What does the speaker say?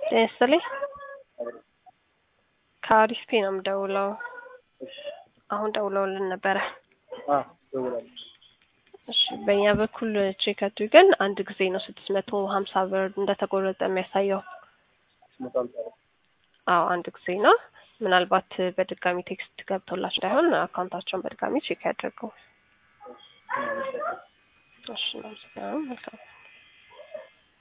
ጤና ይስጥልኝ። ከአሪፍ ፔ ነው የምደውለው። አሁን ደውለውልን ነበረ። ደውላለች። እሺ በእኛ በኩል ቼክ አድርገን አንድ ጊዜ ነው ስድስት መቶ ሀምሳ ብር እንደተቆረጠ የሚያሳየው። ስመጣ አምሳ ነው። አዎ አንድ ጊዜ ነው። ምናልባት በድጋሚ ቴክስት ገብቶላቸው እንዳይሆን አካውንታቸውን በድጋሚ ቼክ ያድርገው። እሺ ነው መልካም